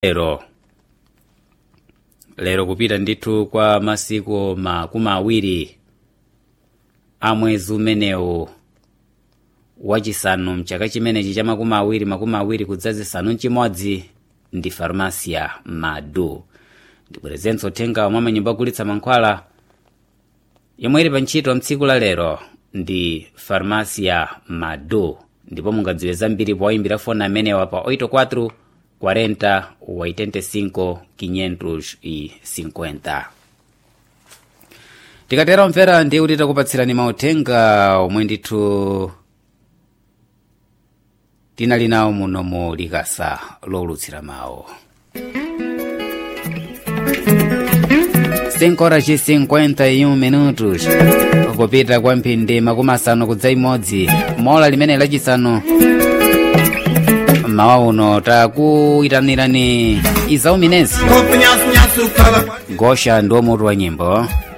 lero lero kupita ndithu kwa masiku makumi awiri a mwezi umenewu wachisanu mchaka chimenechi cha makumi awiri makumi awiri kudzazisanu mchimodzi ndi farmasia madu ndibwerezenso uthenga omwe manyumba ogulitsa mankhwala yomwe ili pa ntchito mtsiku la lero ndi farmasia madu ndipo mungadziwe zambiri powayimbira foni amenewa pa 84 40 85 550 tikatera omvera ndiye kuti takupatsirani mauthenga omwe ndithu tinali nawo muno mu likasa lowulutsira mawu 5 horas e 51 minutos kupita kwa mphindi makumi asanu kudza imodzi mola limene lachisanu mawa uno takuyitanirani izauminensi gosha ndiwo mutu wa nyimbo